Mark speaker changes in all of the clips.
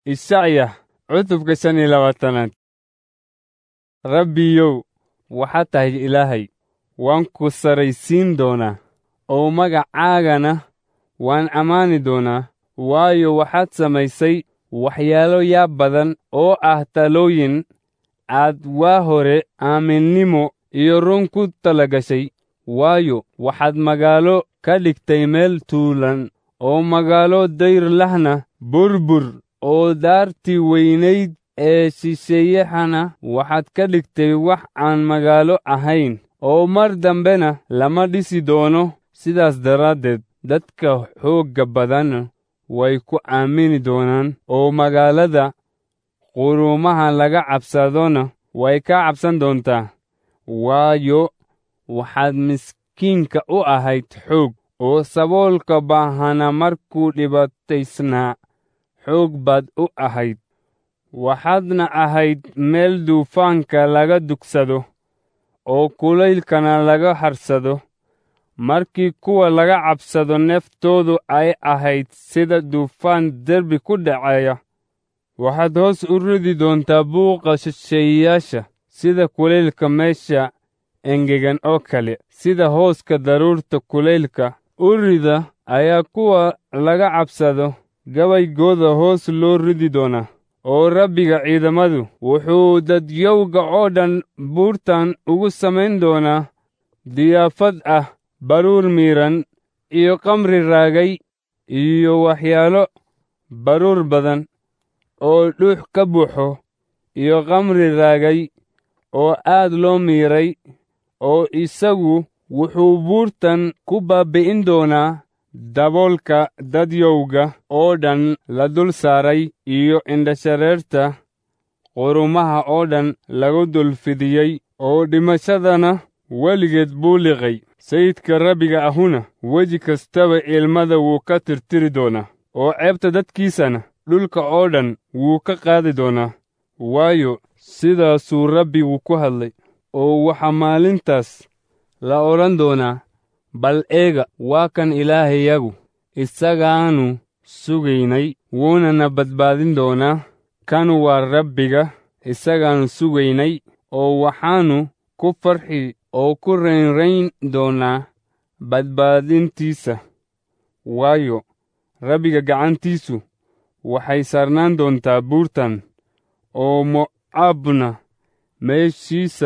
Speaker 1: Ishacya cutubka shan iyo labaatanaad rabbiyow waxaad tahay ilaahay waan ku saraysiin doonaa oo magacaagana waan ammaani doonaa waayo waxaad samaysay waxyaalo yaab badan oo ah talooyin aad waa hore aaminnimo iyo run ku talagashay waayo waxaad magaalo ka dhigtay meel tuulan oo magaalo dayr lahna burbur oo daartii weynayd ee shisheeyahana waxaad ka dhigtay wax aan magaalo ahayn oo mar dambena lama dhisi doono sidaas daraaddeed dadka xoogga badan way ku aamini doonaan oo magaalada quruumaha laga cabsadona way ka cabsan doontaa waayo waxaad miskiinka u ahayd xoog oo saboolka baahana markuu dhibaataysnaa xoog baad u ahayd waxaadna ahayd meel duufaanka laga dugsado oo kulaylkana laga harsado markii kuwa laga cabsado neeftoodu ay ahayd sida duufaan derbi ku dhaceeya waxaad hoos u ridi doontaa buuqa shisheeyayaasha sida kulaylka meesha engegan oo kale sida hooska daruurta kulaylka u rida ayaa kuwa laga cabsado gabaygooda hoos loo ridi doonaa oo rabbiga ciidamadu wuxuu dadyowga oo dhan buurtan ugu samayn doonaa diyaafad ah baruur miidhan iyo kamri raagay iyo waxyaalo baruur badan oo dhuux ka buuxo iyo kamri raagay oo aad loo miiray oo isagu wuxuu buurtan ku baabbi'in doonaa daboolka dadyowga oo dhan la dul saaray iyo indhashareerta qurumaha oo dhan lagu dul fidiyey oo dhimashadana weligeed buu liqay sayidka rabbiga ahuna weji kastaba ilmada wuu ka tirtiri doonaa oo ceebta dadkiisana dhulka oo dhan wuu ka qaadi doonaa waayo sidaasuu rabbigu ku hadlay oo waxaa maalintaas la odhan doonaa bal eega waa kan ilaahayagu isagaannu sugaynay wuunana badbaadin doonaa kanu waa rabbiga isagaannu sugaynay oo waxaannu ku farxi oo ku raynrayn doonaa badbaadintiisa waayo rabbiga gacantiisu waxay saarnaan doontaa buurtan oo mo'aabna meeshiisa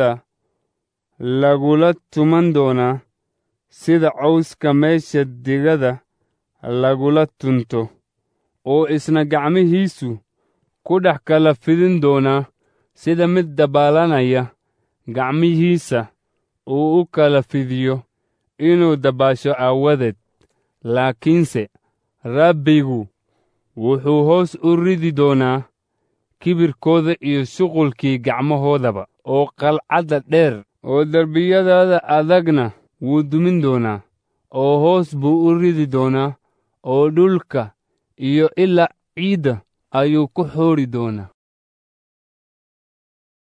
Speaker 1: lagula tuman doonaa sida cawska meesha digada lagula tunto oo isna gacmihiisu ku dhex kala fidin doonaa sida mid dabaalanaya gacmihiisa uu u kala fidiyo inuu dabaasho aawadeed laakiinse rabbigu wuxuu hoos u ridi doonaa kibirkooda iyo shuqulkii gacmahoodaba oo qalcadda dheer oo derbiyadaada adagna wuu dumin doonaa oo hoos buu u ridi doonaa oo dhulka iyo ilaa ciidda ayuu ku xoodhi doonaa